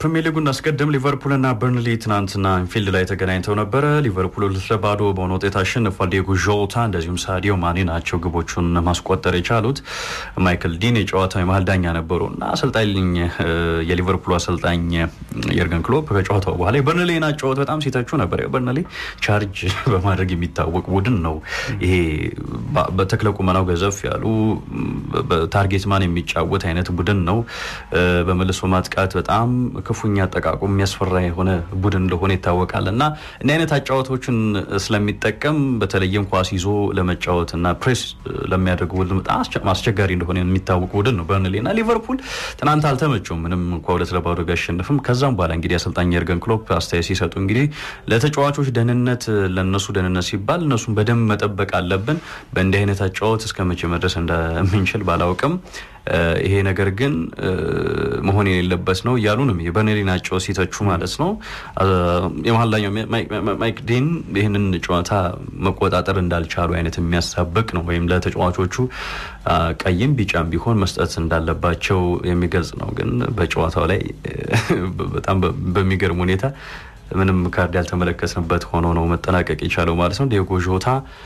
ፕሪሚየር ሊጉን አስቀድም ሊቨርፑልና በርንሊ ትናንትና አንፊልድ ላይ ተገናኝተው ነበረ። ሊቨርፑል ሁለት ለባዶ በሆነ ውጤት አሸንፏል። ዲየጎ ዦታ እንደዚሁም ሳዲዮ ማኔ ናቸው ግቦቹን ማስቆጠር የቻሉት። ማይክል ዲን የጨዋታው የመሀል ዳኛ ነበሩ እና አሰልጣኝ የሊቨርፑል አሰልጣኝ የርገን ክሎፕ ከጨዋታው በኋላ የበርንሌን ጨዋታ በጣም ሲተቹ ነበር። በርንሌ ቻርጅ በማድረግ የሚታወቅ ቡድን ነው። ይሄ በተክለ ቁመናው ገዘፍ ያሉ በታርጌት ማን የሚጫወት አይነት ቡድን ነው። በመልሶ ማጥቃት በጣም ክፉኛ አጠቃቁ የሚያስፈራ የሆነ ቡድን እንደሆነ ይታወቃል እና እንዲህ አይነት አጫዋቶችን ስለሚጠቀም በተለይም ኳስ ይዞ ለመጫወት እና ፕሬስ ለሚያደርጉ ቡድን በጣም አስቸጋሪ እንደሆነ የሚታወቅ ቡድን ነው በርንሌ እና ሊቨርፑል ትናንት አልተመቸውም ምንም እንኳ ሁለት ለባዶ ቢያሸንፍም ከዛም በኋላ እንግዲህ አሰልጣኝ የርገን ክሎፕ አስተያየት ሲሰጡ እንግዲህ ለተጫዋቾች ደህንነት ለነሱ ደህንነት ሲባል እነሱን በደንብ መጠበቅ አለብን በእንዲህ አይነት አጫወት እስከ መቼ መድረስ እንደምንችል ባላውቅም ይሄ ነገር ግን መሆን የሌለበት ነው እያሉ ነው የበርንሌን አጨዋወት ሲተቹ ማለት ነው። የመሀል ዳኛው ማይክ ዲን ይህንን ጨዋታ መቆጣጠር እንዳልቻሉ አይነት የሚያሳብቅ ነው ወይም ለተጫዋቾቹ ቀይም ቢጫም ቢሆን መስጠት እንዳለባቸው የሚገልጽ ነው። ግን በጨዋታው ላይ በጣም በሚገርም ሁኔታ ምንም ካርድ ያልተመለከትንበት ሆኖ ነው መጠናቀቅ የቻለው ማለት ነው። ዲየጎ ዦታ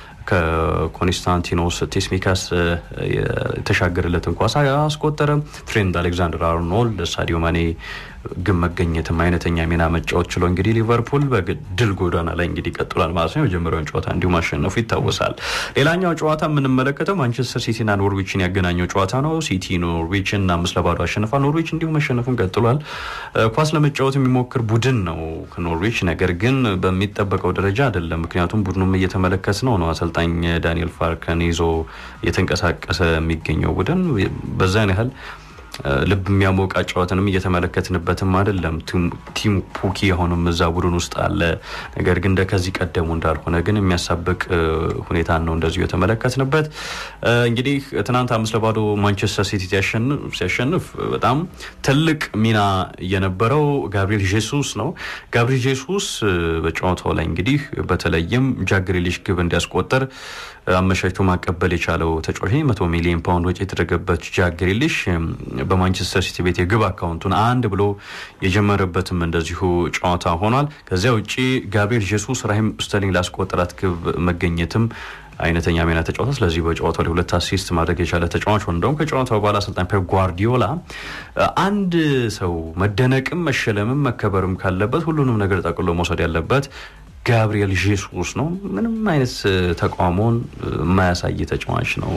ከኮንስታንቲኖስ ቴስሚካስ የተሻገረለትን ኳስ አስቆጠረ። ትሬንድ አሌክዛንደር አርኖልድ፣ ሳዲዮ ማኔ ግን መገኘትም አይነተኛ ሚና መጫወት ችሎ እንግዲህ ሊቨርፑል በድል ጎዳና ላይ እንግዲህ ቀጥሏል ማለት ነው። የመጀመሪያውን ጨዋታ እንዲሁ ማሸነፉ ይታወሳል። ሌላኛው ጨዋታ የምንመለከተው ማንቸስተር ሲቲና ኖርዊችን ያገናኘው ጨዋታ ነው። ሲቲ ኖርዊችን አምስት ለባዶ አሸንፏል። ኖርዊች እንዲሁ መሸነፉን ቀጥሏል። ኳስ ለመጫወት የሚሞክር ቡድን ነው ኖርዊች፣ ነገር ግን በሚጠበቀው ደረጃ አይደለም። ምክንያቱም ቡድኑም እየተመለከት ነው ነው አሰልጣኝ ዳንኤል ፋርከን ይዞ እየተንቀሳቀሰ የሚገኘው ቡድን በዛን ያህል ልብ የሚያሞቅ ጨዋታንም እየተመለከትንበትም አይደለም። ቲም ፑኪ አሁንም እዛ ቡድን ውስጥ አለ። ነገር ግን እንደ ከዚህ ቀደሙ እንዳልሆነ ግን የሚያሳብቅ ሁኔታን ነው እንደዚሁ የተመለከትንበት። እንግዲህ ትናንት አምስት ለባዶ ማንቸስተር ሲቲ ሲያሸንፍ በጣም ትልቅ ሚና የነበረው ጋብሪኤል ጄሱስ ነው። ጋብሪኤል ጄሱስ በጨዋታው ላይ እንግዲህ በተለይም ጃክ ግሪሊሽ ግብ እንዲያስቆጠር አመቻችቶ ማቀበል የቻለው ተጫዋች መቶ ሚሊዮን ፓውንድ ወጪ የተደረገበት ጃክ ግሪሊሽ በማንቸስተር ሲቲ ቤት የግብ አካውንቱን አንድ ብሎ የጀመረበትም እንደዚሁ ጨዋታ ሆኗል። ከዚያ ውጭ ጋብሪኤል ጄሱስ ራሂም ስተርሊንግ ላስቆጠራት ግብ መገኘትም አይነተኛ ሚና ተጫዋታ። ስለዚህ በጨዋታው ላይ ሁለት አሲስት ማድረግ የቻለ ተጫዋች ሆነ። እንደውም ከጨዋታው በኋላ አሰልጣኝ ፔፕ ጓርዲዮላ አንድ ሰው መደነቅም መሸለምም መከበርም ካለበት ሁሉንም ነገር ጠቅሎ መውሰድ ያለበት ጋብሪኤል ጄሱስ ነው። ምንም አይነት ተቃውሞን የማያሳይ ተጫዋች ነው።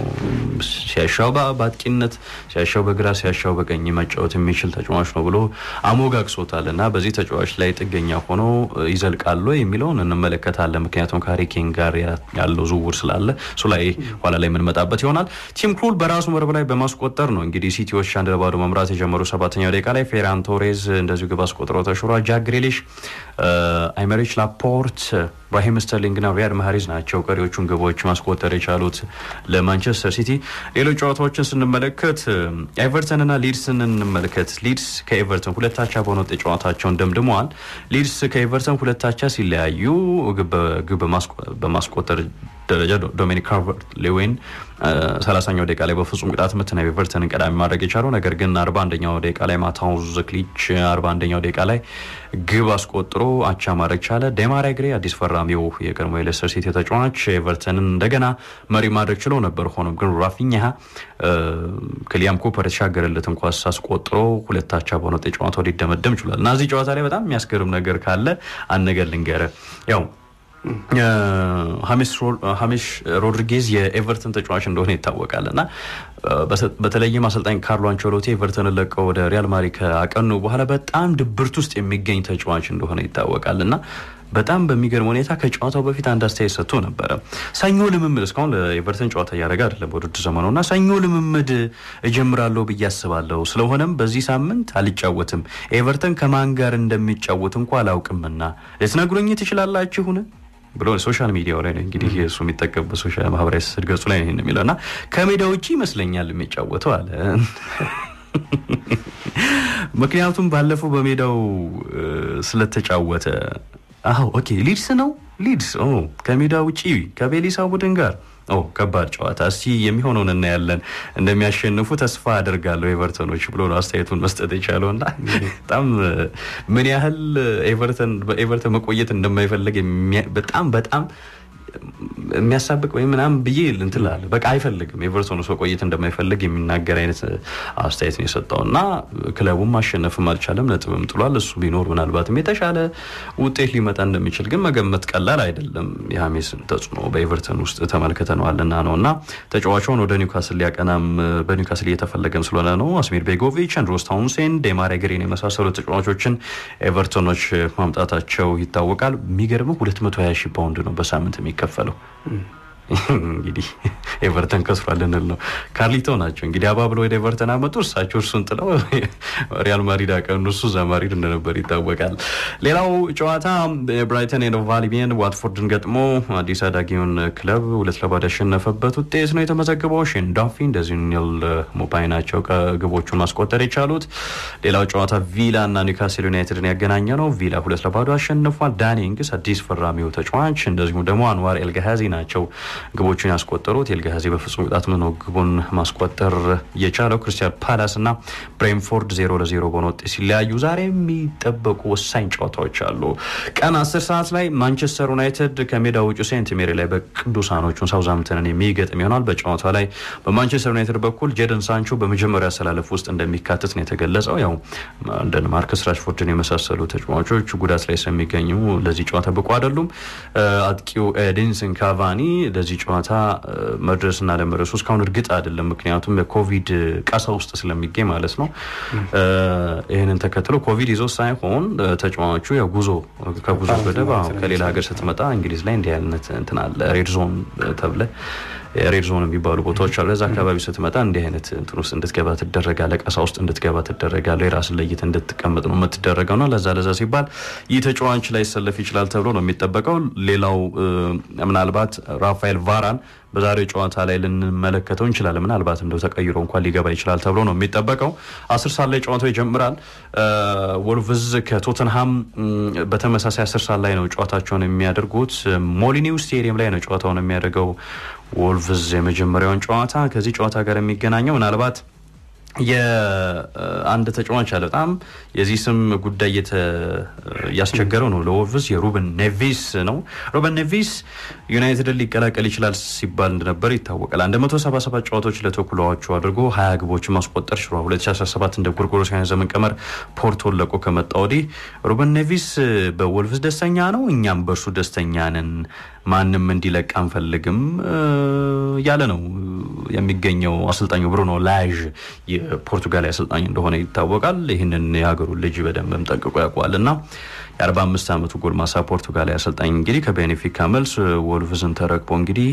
ሲያሻው በአጥቂነት ሲያሻው በግራ ሲያሻው በቀኝ መጫወት የሚችል ተጫዋች ነው ብሎ አሞጋግሶታል እና በዚህ ተጫዋች ላይ ጥገኛ ሆኖ ይዘልቃሉ የሚለውን እንመለከታለን። ምክንያቱም ከሃሪኬን ጋር ያለው ዝውውር ስላለ እሱ ላይ ኋላ ላይ የምንመጣበት ይሆናል። ቲም ክሩል በራሱ መረብ ላይ በማስቆጠር ነው እንግዲህ ሲቲዎች አንድ ለባዶ መምራት የጀመሩ ሰባተኛው ደቂቃ ላይ ፌራን ቶሬዝ እንደዚሁ ግብ አስቆጥረው ተሽሯል። ጃክ ግሪሊሽ፣ አይመሪች ላፖርት ራሂም ስተርሊንግ ና ሪያድ ማህሪዝ ናቸው ቀሪዎቹን ግቦች ማስቆጠር የቻሉት ለማንቸስተር ሲቲ። ሌሎች ጨዋታዎችን ስንመለከት ኤቨርተን ና ሊድስን እንመለከት። ሊድስ ከኤቨርተን ሁለታቻ በሆነ ውጤት ጨዋታቸውን ደምድመዋል። ሊድስ ከኤቨርተን ሁለታቻ ሲለያዩ ግብ በማስቆጠር ደረጃ ዶሚኒክ ካቨርት ሌዌን ሰላሳኛው ደቂቃ ላይ በፍጹም ቅጣት ምት ነው ኤቨርተንን ቀዳሚ ማድረግ የቻለው። ነገር ግን አርባ አንደኛው ደቂቃ ላይ ማታውዝ ዘክሊች አርባ አንደኛው ደቂቃ ላይ ግብ አስቆጥሮ አቻ ማድረግ ቻለ። ዴማሪ ግሬ አዲስ ፈራሚው የቀድሞ የሌስተር ሲቲ ተጫዋች ኤቨርተንን እንደገና መሪ ማድረግ ችለው ነበር። ሆኖም ግን ራፊኛ ክሊያም ኮፐር የተሻገረለትን ኳስ አስቆጥሮ ሁለታቻ በሆነ ውጤት ጨዋታው ሊደመደም ችሏል እና እዚህ ጨዋታ ላይ በጣም የሚያስገርም ነገር ካለ አንድ ነገር ልንገርህ ያው ሀሜሽ ሮድሪጌዝ የኤቨርተን ተጫዋች እንደሆነ ይታወቃል እና በተለይም አሰልጣኝ ካርሎ አንቸሎቲ ኤቨርተንን ለቀው ወደ ሪያል ማድሪድ ካቀኑ በኋላ በጣም ድብርት ውስጥ የሚገኝ ተጫዋች እንደሆነ ይታወቃል እና በጣም በሚገርም ሁኔታ ከጨዋታው በፊት አንድ አስተያየት ሰጥቶ ነበረ። ሰኞ ልምምድ እስካሁን ለኤቨርተን ጨዋታ እያደረገ አይደለም በውድድር ዘመኑ እና ሰኞ ልምምድ እጀምራለሁ ብዬ አስባለሁ። ስለሆነም በዚህ ሳምንት አልጫወትም። ኤቨርተን ከማን ጋር እንደሚጫወት እንኳ አላውቅምና ልትነግሩኝ ትችላላችሁን ብሎ ሶሻል ሚዲያው ላይ እንግዲህ እሱ የሚጠቀምበት ሶሻል ማህበራዊ ስድ ገጹ ላይ ነው የሚለው እና ከሜዳ ውጭ ይመስለኛል የሚጫወተው አለ። ምክንያቱም ባለፈው በሜዳው ስለተጫወተ አዎ ኦኬ ሊድስ ነው ሊድስ ከሜዳ ውጪ ከቤሊሳ ቡድን ጋር ከባድ ጨዋታ እስቲ የሚሆነውን እናያለን። እንደሚያሸንፉ ተስፋ አደርጋለሁ ኤቨርተኖች ብሎ ነው አስተያየቱን መስጠት የቻለው እና በጣም ምን ያህል ኤቨርተን በኤቨርተን መቆየት እንደማይፈልግ በጣም በጣም የሚያሳብቅ ወይም ምናምን ብዬ እንትን እላለሁ። በቃ አይፈልግም ኤቨርቶን ውስጥ መቆየት እንደማይፈልግ የሚናገር አይነት አስተያየት ነው የሰጠው እና ክለቡም ማሸነፍም አልቻለም፣ ነጥብም ጥሏል። እሱ ቢኖር ምናልባትም የተሻለ ውጤት ሊመጣ እንደሚችል ግን መገመት ቀላል አይደለም። የሀሜስን ተጽዕኖ በኤቨርተን ውስጥ ተመልክተነዋልና ነው እና ተጫዋቹን ወደ ኒውካስል ሊያቀናም በኒውካስል እየተፈለገም ስለሆነ ነው። አስሚር ቤጎቪች፣ አንድሮስ ታውንሴንድ፣ ዴማሬ ግሪን የመሳሰሉ ተጫዋቾችን ኤቨርቶኖች ማምጣታቸው ይታወቃል። የሚገርመው 220 ሺህ ፓውንድ ነው በሳምንት የሚከፈለው። እንግዲህ ኤቨርተን ከስሯል ልንል ነው። ካርሊቶ ናቸው እንግዲህ አባብለው ወደ ኤቨርተን አመጡ። እሳቸው እርሱን ጥለው ሪያል ማድሪድ አቀኑ። እሱ እዛ ማድሪድ እንደነበር ይታወቃል። ሌላው ጨዋታ ብራይተን ኤንድ ሆቭ አልቢዮን ዋትፎርድን ገጥሞ አዲስ አዳጊውን ክለብ ሁለት ለባዶ ያሸነፈበት ውጤት ነው የተመዘገበው። ሼን ዳፊ እንደዚሁ ኒል ሞፓይ ናቸው ግቦቹን ማስቆጠር የቻሉት። ሌላው ጨዋታ ቪላ እና ኒውካስል ዩናይትድን ያገናኘ ነው። ቪላ ሁለት ለባዶ አሸንፏል። ዳኒ ኢንግስ አዲስ ፈራሚው ተጫዋች፣ እንደዚሁም ደግሞ አንዋር ኤልጋሃዚ ናቸው ግቦቹን ያስቆጠሩት ኤልጋዚ በፍጹም ቅጣት ምት ነው ግቡን ማስቆጠር የቻለው። ክሪስታል ፓላስ እና ብሬንፎርድ ዜሮ ለዜሮ በሆነ ውጤት ሲለያዩ ዛሬ የሚጠበቁ ወሳኝ ጨዋታዎች አሉ። ቀን አስር ሰዓት ላይ ማንቸስተር ዩናይትድ ከሜዳ ውጭ ሴንት ሜሪ ላይ በቅዱሳኖቹን ሳውዛምተንን የሚገጥም ይሆናል። በጨዋታ ላይ በማንቸስተር ዩናይትድ በኩል ጄደን ሳንቾ በመጀመሪያ አሰላለፍ ውስጥ እንደሚካተት ነው የተገለጸው። ያው እንደ ማርከስ ራሽፎርድን የመሳሰሉ ተጫዋቾች ጉዳት ላይ ስለሚገኙ ለዚህ ጨዋታ ብቁ አይደሉም። አጥቂው ኤዲንሰን ካቫኒ ለዚህ ጨዋታ መድረስና ለመድረሱ እስካሁን እርግጥ አይደለም። ምክንያቱም የኮቪድ ቀሳ ውስጥ ስለሚገኝ ማለት ነው። ይህንን ተከትሎ ኮቪድ ይዞ ሳይሆን ተጫዋቹ ያው ጉዞ ከጉዞ ገደብ ከሌላ ሀገር ስትመጣ እንግሊዝ ላይ እንዲህ አይነት እንትን አለ ሬድ ዞን ተብለ ሬድ ዞን የሚባሉ ቦታዎች አሉ። ለዛ አካባቢ ስትመጣ እንዲህ አይነት እንትን ውስጥ እንድትገባ ትደረጋለ፣ ቀሳ ውስጥ እንድትገባ ትደረጋለ። የራስን ለይት እንድትቀመጥ ነው የምትደረገው ነው። ለዛ ለዛ ሲባል ይህ ተጫዋች ላይ ሰለፍ ይችላል ተብሎ ነው የሚጠበቀው። ሌላው ምናልባት ራፋኤል ቫራን በዛሬው ጨዋታ ላይ ልንመለከተው እንችላለን። ምናልባት እንደው ተቀይሮ እንኳን ሊገባ ይችላል ተብሎ ነው የሚጠበቀው። አስር ሰዓት ላይ ጨዋታው ይጀምራል። ወልቭዝ ከቶተንሃም በተመሳሳይ አስር ሰዓት ላይ ነው ጨዋታቸውን የሚያደርጉት። ሞሊኒው ስቴዲየም ላይ ነው ጨዋታውን የሚያደርገው ወልቭዝ የመጀመሪያውን ጨዋታ ከዚህ ጨዋታ ጋር የሚገናኘው ምናልባት የአንድ ተጫዋች አለ በጣም የዚህ ስም ጉዳይ እያስቸገረው ነው ለወልቭስ የሩበን ኔቪስ ነው። ሩበን ኔቪስ ዩናይትድን ሊቀላቀል ይችላል ሲባል እንደነበር ይታወቃል። 177 ጨዋታዎች ለተኩላዎቹ አድርጎ 20 ግቦችን ማስቆጠር ችሏል። 2017 እንደ ጎርጎሮሳውያን ዘመን ቀመር ፖርቶን ለቆ ከመጣ ወዲህ ሩበን ኔቪስ በወልቭስ ደስተኛ ነው፣ እኛም በእርሱ ደስተኛ ነን ማንም እንዲለቅ አንፈልግም እያለ ነው የሚገኘው አሰልጣኙ ብሩኖ ላዥ የፖርቱጋል አሰልጣኝ እንደሆነ ይታወቃል። ይህንን የሀገሩን ልጅ በደንብም ጠንቅቆ ያውቀዋል እና የ45 ዓመቱ ጎልማሳ ፖርቱጋላዊ አሰልጣኝ እንግዲህ ከቤኔፊካ መልስ ወልቭዝን ተረክቦ እንግዲህ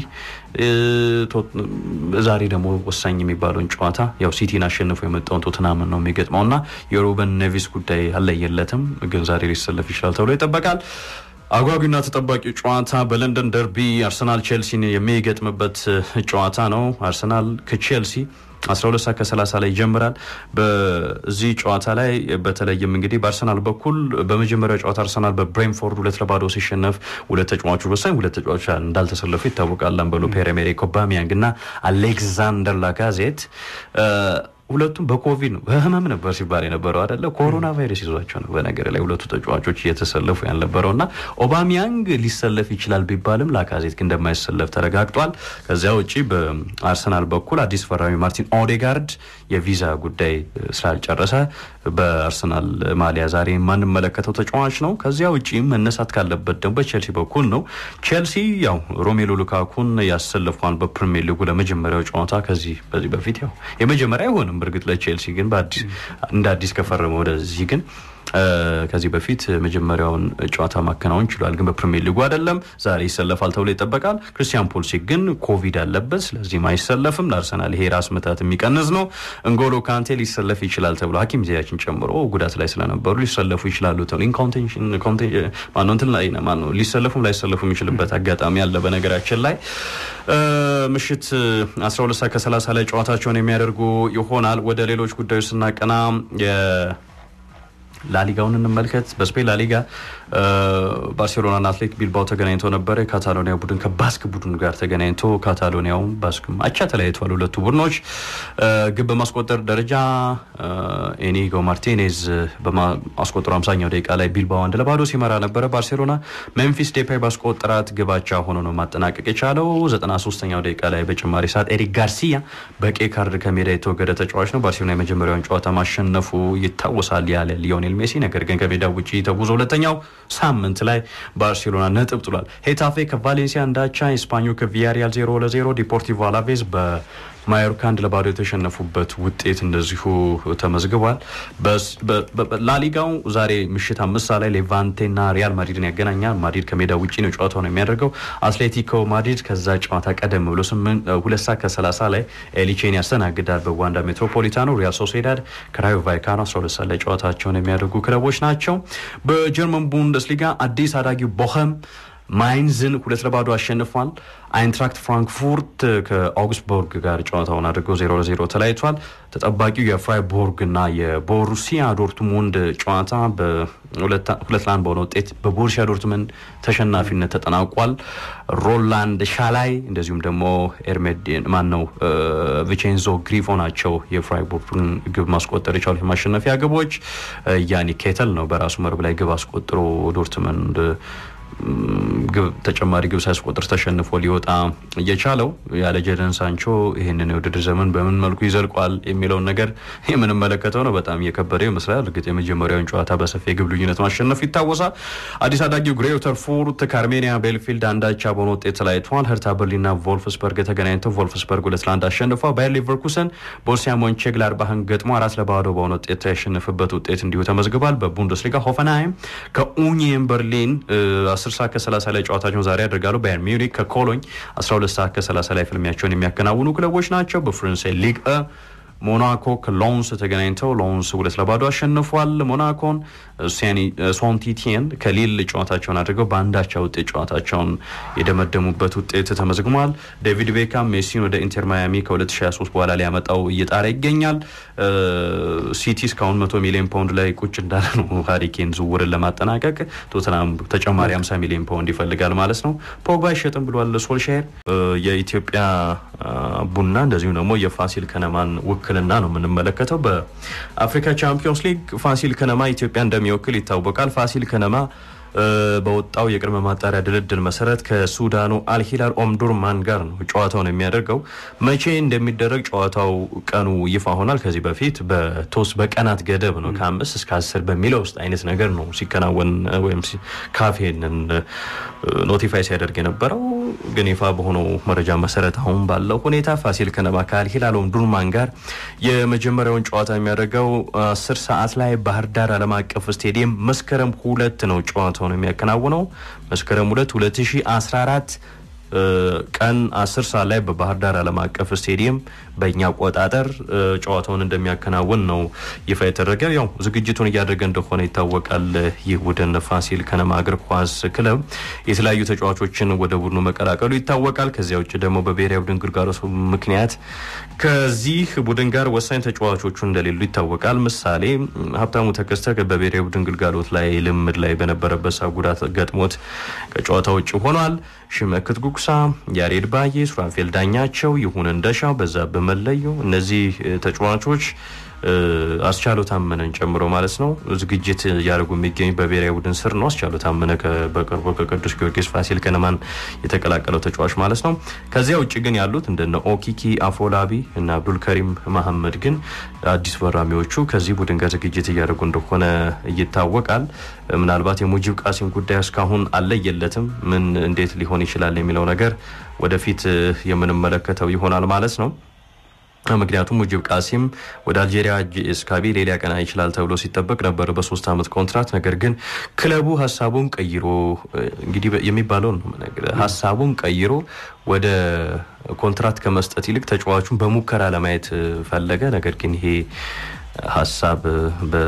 ዛሬ ደግሞ ወሳኝ የሚባለውን ጨዋታ ያው ሲቲን አሸንፎ የመጣውን ቶትናምን ነው የሚገጥመው እና የሩበን ኔቪስ ጉዳይ አለየለትም፣ ግን ዛሬ ሊሰለፍ ይችላል ተብሎ ይጠበቃል። አጓጊና ተጠባቂ ጨዋታ በለንደን ደርቢ አርሰናል ቼልሲን የሚገጥምበት ጨዋታ ነው። አርሰናል ከቼልሲ 12 ሰዓት ከ30 ላይ ይጀምራል። በዚህ ጨዋታ ላይ በተለይም እንግዲህ በአርሰናል በኩል በመጀመሪያው ጨዋታ አርሰናል በብሬንፎርድ ሁለት ለባዶ ሲሸነፍ ሁለት ተጫዋቾች ወሳኝ ሁለት ተጫዋቾች እንዳልተሰለፉ ይታወቃል። አንበሎ ፔር ኤሜሪክ ኦባሚያንግ እና አሌክዛንደር ላካዜት ሁለቱም በኮቪድ ነው በህመም ነበር ሲባል የነበረው አይደለ? ኮሮና ቫይረስ ይዟቸው ነው በነገር ላይ ሁለቱ ተጫዋቾች እየተሰለፉ ያልነበረው እና ኦባሚያንግ ሊሰለፍ ይችላል ቢባልም ላካዜት ግን እንደማይሰለፍ ተረጋግጧል። ከዚያ ውጭ በአርሰናል በኩል አዲስ ፈራሚ ማርቲን ኦዴጋርድ የቪዛ ጉዳይ ስላልጨረሰ በአርሰናል ማሊያ ዛሬ የማንመለከተው ተጫዋች ነው። ከዚያ ውጭ መነሳት ካለበት ደግሞ በቼልሲ በኩል ነው። ቼልሲ ያው ሮሜሎ ሉካኩን ያሰልፏል በፕሪሚየር ሊጉ ለመጀመሪያው ጨዋታ ከዚህ በዚህ በፊት ያው የመጀመሪያ አይሆንም በእርግጥ ለቼልሲ ግን እንደ አዲስ ከፈረመ ወደዚህ ግን ከዚህ በፊት መጀመሪያውን ጨዋታ ማከናወን ችሏል። ግን በፕሪሚየር ሊጉ አይደለም። ዛሬ ይሰለፋል ተብሎ ይጠበቃል። ክርስቲያን ፖልሲክ ግን ኮቪድ አለበት፣ ስለዚህም አይሰለፍም። ለአርሰናል ይሄ ራስ ምታት የሚቀንስ ነው። እንጎሎ ካንቴ ሊሰለፍ ይችላል ተብሎ ሐኪም ዚያችን ጨምሮ ጉዳት ላይ ስለነበሩ ሊሰለፉ ይችላሉ ተብሎ ማነው እንትን ላይ ማነው ሊሰለፉም ላይሰለፉ የሚችልበት አጋጣሚ አለ። በነገራችን ላይ ምሽት 12 ሰዓት ከ30 ላይ ጨዋታቸውን የሚያደርጉ ይሆናል። ወደ ሌሎች ጉዳዮች ስናቀና ላሊጋውን እንመልከት። በስፔን ላሊጋ ባርሴሎናና አትሌቲክ ቢልባው ተገናኝተው ነበረ። የካታሎኒያ ቡድን ከባስክ ቡድን ጋር ተገናኝቶ ካታሎኒያውም ባስክም አቻ ተለያይተዋል። ሁለቱ ቡድኖች ግብ በማስቆጠር ደረጃ ኤኒጎ ማርቲኔዝ በማስቆጠሩ አምሳኛው ደቂቃ ላይ ቢልባው አንድ ለባዶ ሲመራ ነበረ። ባርሴሎና ሜምፊስ ዴፓይ ባስቆጠራት ግባቻ ሆኖ ነው ማጠናቀቅ የቻለው። 93ኛው ደቂቃ ላይ በጭማሪ ሰዓት ኤሪክ ጋርሲያ በቀይ ካርድ ከሜዳ የተወገደ ተጫዋች ነው። ባርሴሎና የመጀመሪያውን ጨዋታ ማሸነፉ ይታወሳል ያለ ሊዮኔል ሜሲ ነገር ግን ከሜዳ ውጭ ተጉዞ ሁለተኛው ሳምንት ላይ ባርሴሎና ነጥብ ጥሏል። ሄታፌ ከቫሌንሲያ እንዳቻ፣ ስፓኞ ከቪያሪያል ዜሮ ለዜሮ፣ ዲፖርቲቮ አላቬዝ በማዮርካ አንድ ለባዶ የተሸነፉበት ውጤት እንደዚሁ ተመዝግቧል። ላሊጋው ዛሬ ምሽት አምስት ሰዓት ላይ ሌቫንቴና ሪያል ማድሪድን ያገናኛል። ማድሪድ ከሜዳ ውጭ ነው ጨዋታውን የሚያደርገው። አትሌቲኮ ማድሪድ ከዛ ጨዋታ ቀደም ብሎ ሁለት ሰዓት ከሰላሳ ላይ ኤሊቼን ያስተናግዳል በዋንዳ ሜትሮፖሊታኖ። ሪያል ሶሴዳድ ከራዮ ቫይካኖ 12 ሰዓት ላይ ጨዋታቸውን የሚያደርጉ ክለቦች ናቸው። በጀርመን ቡንደስሊጋ አዲስ አዳጊው ቦኸም ማይንዝን ሁለት ለባዶ አሸንፏል። አይንትራክት ፍራንክፉርት ከአውግስቡርግ ጋር ጨዋታውን አድርገው ዜሮ ለዜሮ ተለያይቷል። ተጠባቂው የፍራይቦርግ እና የቦሩሲያ ዶርትሙንድ ጨዋታ ሁለት ለአንድ በሆነ ውጤት በቦሩሲያ ዶርትሙንድ ተሸናፊነት ተጠናቋል። ሮላንድ ሻላይ እንደዚሁም ደግሞ ኤርሜዴን ማን ነው ቪቼንዞ ግሪፎ ናቸው የፍራይቦርግን ግብ ማስቆጠር የቻሉት የማሸነፊያ ግቦች። ያኒ ኬተል ነው በራሱ መረብ ላይ ግብ አስቆጥሮ ዶርትሙንድ ግብ ተጨማሪ ግብ ሳያስቆጥር ተሸንፎ ሊወጣ እየቻለው ያለ ጀደን ሳንቾ ይህንን የውድድር ዘመን በምን መልኩ ይዘልቋል የሚለውን ነገር የምንመለከተው ነው። በጣም እየከበደ ይመስላል። እርግጥ የመጀመሪያውን ጨዋታ በሰፊ የግብ ልዩነት ማሸነፉ ይታወሳል። አዲስ አዳጊው ግሬተር ፉርት ከአርሜኒያ ቤልፊልድ አንዳቻ በሆነ ውጤት ተለያይተዋል። ሄርታ በርሊንና ቮልፍስበርግ ተገናኝተው ቮልፍስበርግ ሁለት ለአንድ አሸንፏል። ባየር ሊቨርኩሰን ቦሩሲያ ሞንቼግላድባህን ገጥሞ አራት ለባዶ በሆነ ውጤት ያሸነፈበት ውጤት እንዲሁ ተመዝግቧል። በቡንደስሊጋ ሆፈንሃይም ከኡኒየን በርሊን 10 ሰዓት ከ30 ላይ ጨዋታቸውን ዛሬ ያደርጋሉ። ባየር ሚዩኒክ ከኮሎኝ 12 ሰዓት ከ30 ላይ ፍልሚያቸውን የሚያከናውኑ ክለቦች ናቸው። በፈረንሳይ ሊግ ሞናኮ ከሎንስ ተገናኝተው ሎንስ ሁለት ለባዶ አሸንፏል። ሞናኮን ሶንቲቲየን ከሊል ጨዋታቸውን አድርገው በአንዳቻ ውጤት ጨዋታቸውን የደመደሙበት ውጤት ተመዝግሟል። ዴቪድ ቤካም ሜሲን ወደ ኢንተር ማያሚ ከ2023 በኋላ ሊያመጣው እየጣረ ይገኛል። ሲቲ እስካሁን መቶ ሚሊዮን ፓውንድ ላይ ቁጭ እንዳለ ነው። ሀሪኬን ዝውውርን ለማጠናቀቅ ቶተናም ተጨማሪ 50 ሚሊዮን ፓውንድ ይፈልጋል ማለት ነው። ፖግባ አይሸጥም ብሏል ሶልሻየር። የኢትዮጵያ ቡና እንደዚሁም ደግሞ የፋሲል ከነማን ውክልና ነው የምንመለከተው። በአፍሪካ ቻምፒዮንስ ሊግ ፋሲል ከነማ ኢትዮጵያ እንደሚወክል ይታወቃል። ፋሲል ከነማ በወጣው የቅድመ ማጣሪያ ድልድል መሰረት ከሱዳኑ አልሂላል ኦምዱርማን ጋር ነው ጨዋታውን የሚያደርገው። መቼ እንደሚደረግ ጨዋታው ቀኑ ይፋ ሆናል። ከዚህ በፊት በቶስ በቀናት ገደብ ነው ከአምስት እስከ አስር በሚለው ውስጥ አይነት ነገር ነው ሲከናወን ወይም ካፌንን ኖቲፋይ ሲያደርግ የነበረው ግን ይፋ በሆነው መረጃ መሰረት አሁን ባለው ሁኔታ ፋሲል ከነማ ከአልሂላል ኦምዱርማን ጋር የመጀመሪያውን ጨዋታ የሚያደርገው አስር ሰዓት ላይ ባህር ዳር ዓለም አቀፍ ስቴዲየም መስከረም ሁለት ነው ጨዋታውን የሚያከናውነው መስከረም ሁለት 2014 ቀን 10 ሰዓት ላይ በባህር ዳር ዓለም አቀፍ ስቴዲየም በእኛ አቆጣጠር ጨዋታውን እንደሚያከናውን ነው ይፋ የተደረገ። ያው ዝግጅቱን እያደረገ እንደሆነ ይታወቃል። ይህ ቡድን ፋሲል ከነማ እግር ኳስ ክለብ የተለያዩ ተጫዋቾችን ወደ ቡድኑ መቀላቀሉ ይታወቃል። ከዚያ ውጭ ደግሞ በብሔራዊ ቡድን ግልጋሎት ምክንያት ከዚህ ቡድን ጋር ወሳኝ ተጫዋቾቹ እንደሌሉ ይታወቃል። ምሳሌ ሀብታሙ ተከስተ በብሔራዊ ቡድን ግልጋሎት ላይ ልምድ ላይ በነበረበት ሰዓት ጉዳት ገጥሞት ከጨዋታ ውጭ ሆኗል። ሽመክት ጉጉሳ፣ ያሬድ ባዬ፣ ሱራፌል ዳኛቸው፣ ይሁን እንደሻው፣ በዛብህ መለዩ እነዚህ ተጫዋቾች አስቻለው ታመነን ጨምሮ ማለት ነው ዝግጅት እያደረጉ የሚገኙ በብሔራዊ ቡድን ስር ነው። አስቻለው ታመነ በቅርቡ ከቅዱስ ጊዮርጊስ ፋሲል ከነማን የተቀላቀለው ተጫዋች ማለት ነው። ከዚያ ውጭ ግን ያሉት እንደነ ኦኪኪ አፎላቢ እና አብዱልከሪም መሐመድ ግን አዲስ ፈራሚዎቹ ከዚህ ቡድን ጋር ዝግጅት እያደረጉ እንደሆነ ይታወቃል። ምናልባት የሙጂብ ቃሲም ጉዳይ እስካሁን አለየለትም። ምን እንዴት ሊሆን ይችላል የሚለው ነገር ወደፊት የምንመለከተው ይሆናል ማለት ነው። ምክንያቱም ሙጂብ ቃሲም ወደ አልጄሪያ ጂኤስ ካቢሌ ሊያቀና ይችላል ተብሎ ሲጠበቅ ነበር በሶስት ዓመት ኮንትራት። ነገር ግን ክለቡ ሀሳቡን ቀይሮ እንግዲህ የሚባለውን ነው የምነግርህ፣ ሀሳቡን ቀይሮ ወደ ኮንትራት ከመስጠት ይልቅ ተጫዋቹን በሙከራ ለማየት ፈለገ። ነገር ግን ይሄ ሀሳብ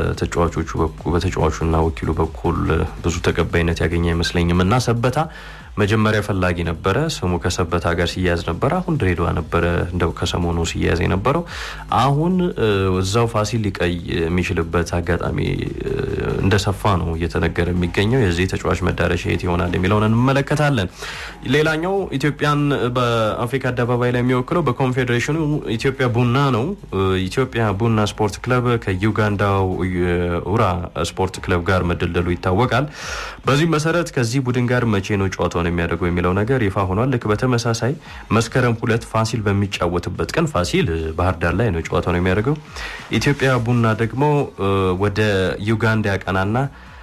በተጫዋቾቹ በተጫዋቹና ወኪሉ በኩል ብዙ ተቀባይነት ያገኘ አይመስለኝም እና ሰበታ መጀመሪያ ፈላጊ ነበረ። ስሙ ከሰበታ ጋር ሲያያዝ ነበረ። አሁን ድሬዳዋ ነበረ እንደው ከሰሞኑ ሲያያዝ የነበረው። አሁን እዛው ፋሲል ሊቀይ የሚችልበት አጋጣሚ እንደሰፋ ነው እየተነገረ የሚገኘው። የዚህ ተጫዋች መዳረሻ የት ይሆናል የሚለውን እንመለከታለን። ሌላኛው ኢትዮጵያን በአፍሪካ አደባባይ ላይ የሚወክለው በኮንፌዴሬሽኑ ኢትዮጵያ ቡና ነው። ኢትዮጵያ ቡና ስፖርት ክለብ ከዩጋንዳው ኡራ ስፖርት ክለብ ጋር መደልደሉ ይታወቃል። በዚህ መሰረት ከዚህ ቡድን ጋር መቼ ነው ጨዋታውን የሚያደርገው የሚለው ነገር ይፋ ሆኗል። ልክ በተመሳሳይ መስከረም ሁለት ፋሲል በሚጫወትበት ቀን ፋሲል ባህር ዳር ላይ ነው ጨዋታውን የሚያደርገው። ኢትዮጵያ ቡና ደግሞ ወደ ዩጋንዳ ያቀናና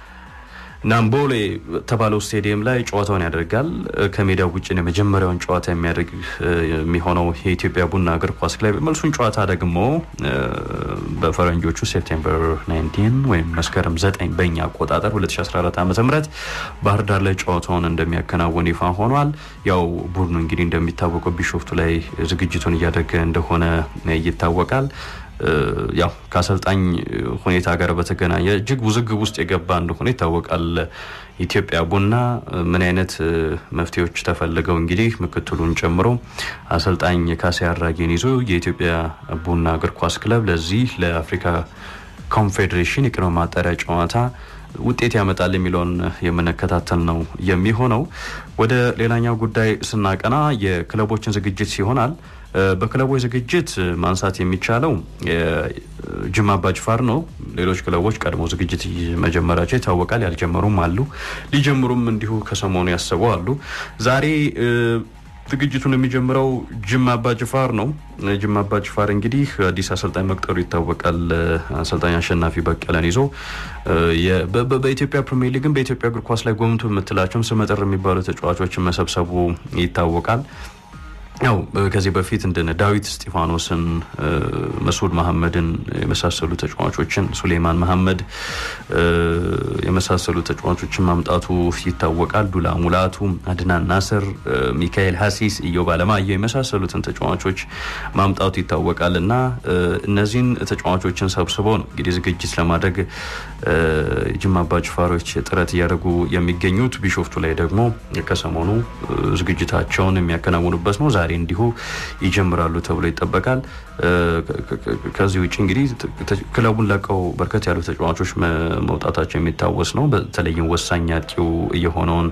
ናምቦሌ ተባለው ስቴዲየም ላይ ጨዋታውን ያደርጋል። ከሜዳው ውጭ የመጀመሪያውን ጨዋታ የሚያደርግ የሚሆነው የኢትዮጵያ ቡና እግር ኳስ ክለብ መልሱን ጨዋታ ደግሞ በፈረንጆቹ ሴፕቴምበር 19 ወይም መስከረም 9 በእኛ አቆጣጠር 2014 ዓ ም ባህር ዳር ላይ ጨዋታውን እንደሚያከናውን ይፋ ሆኗል። ያው ቡድኑ እንግዲህ እንደሚታወቀው ቢሾፍቱ ላይ ዝግጅቱን እያደረገ እንደሆነ ይታወቃል። ያው ከአሰልጣኝ ሁኔታ ጋር በተገናኘ እጅግ ውዝግብ ውስጥ የገባ እንደሆነ ይታወቃል። ኢትዮጵያ ቡና ምን አይነት መፍትሄዎች ተፈልገው እንግዲህ ምክትሉን ጨምሮ አሰልጣኝ ካሴ አራጌን ይዞ የኢትዮጵያ ቡና እግር ኳስ ክለብ ለዚህ ለአፍሪካ ኮንፌዴሬሽን የቅድመ ማጣሪያ ጨዋታ ውጤት ያመጣል የሚለውን የምንከታተል ነው የሚሆነው። ወደ ሌላኛው ጉዳይ ስናቀና የክለቦችን ዝግጅት ይሆናል። በክለቦች ዝግጅት ማንሳት የሚቻለው ጅማ አባጅፋር ነው። ሌሎች ክለቦች ቀድሞ ዝግጅት መጀመራቸው ይታወቃል። ያልጀመሩም አሉ፣ ሊጀምሩም እንዲሁ ከሰሞኑ ያሰቡ አሉ። ዛሬ ዝግጅቱን የሚጀምረው ጅማ አባጅፋር ነው። ጅማ አባጅፋር እንግዲህ አዲስ አሰልጣኝ መቅጠሩ ይታወቃል። አሰልጣኝ አሸናፊ በቀለን ይዞ በኢትዮጵያ ፕሪሚየር ሊግን በኢትዮጵያ እግር ኳስ ላይ ጎምቶ የምትላቸውም ስመጥር የሚባሉ ተጫዋቾችን መሰብሰቡ ይታወቃል። ያው ከዚህ በፊት እንደነ ዳዊት እስጢፋኖስን፣ መስዑድ መሐመድን የመሳሰሉ ተጫዋቾችን ሱሌማን መሐመድ የመሳሰሉ ተጫዋቾችን ማምጣቱ ይታወቃል። ዱላ ሙላቱ፣ አድናን ናስር፣ ሚካኤል ሀሲስ፣ ኢዮብ አለማየሁ የመሳሰሉትን ተጫዋቾች ማምጣቱ ይታወቃል እና እነዚህን ተጫዋቾችን ሰብስበው ነው እንግዲህ ዝግጅት ለማድረግ ጅማ አባጅፋሮች ጥረት እያደረጉ የሚገኙት። ቢሾፍቱ ላይ ደግሞ ከሰሞኑ ዝግጅታቸውን የሚያከናውኑበት ነው። ዛሬ እንዲሁ ይጀምራሉ ተብሎ ይጠበቃል። ከዚህ ውጭ እንግዲህ ክለቡን ለቀው በርከት ያሉ ተጫዋቾች መውጣታቸው የሚታወስ ነው። በተለይም ወሳኝ አጥቂው የሆነውን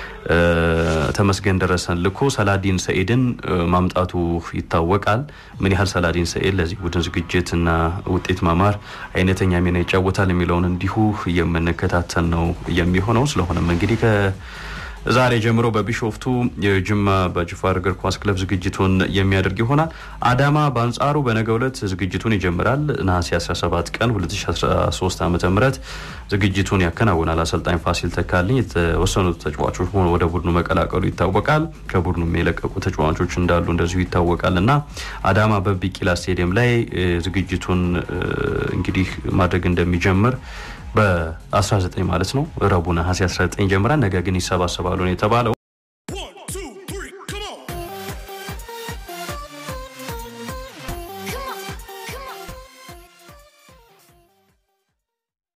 ተመስገን ደረሰን ልኮ ሰላዲን ሰኢድን ማምጣቱ ይታወቃል። ምን ያህል ሰላዲን ሰኢድ ለዚህ ቡድን ዝግጅት እና ውጤት ማማር አይነተኛ ሚና ይጫወታል የሚለውን እንዲሁ የምንከታተል ነው የሚሆነው። ስለሆነም እንግዲህ ዛሬ ጀምሮ በቢሾፍቱ የጅማ አባጅፋር እግር ኳስ ክለብ ዝግጅቱን የሚያደርግ ይሆናል። አዳማ በአንጻሩ በነገው ዕለት ዝግጅቱን ይጀምራል። ነሐሴ 17 ቀን 2013 ዓ ም ዝግጅቱን ያከናውናል። አሰልጣኝ ፋሲል ተካልኝ የተወሰኑ ተጫዋቾች ሆኖ ወደ ቡድኑ መቀላቀሉ ይታወቃል። ከቡድኑ የለቀቁ ተጫዋቾች እንዳሉ እንደዚሁ ይታወቃል እና አዳማ በቢቂላ ስቴዲየም ላይ ዝግጅቱን እንግዲህ ማድረግ እንደሚጀምር በ19 ማለት ነው ረቡዕ ነሐሴ 19 ጀምራል። ነገ ግን ይሰባሰባሉ ነው የተባለው።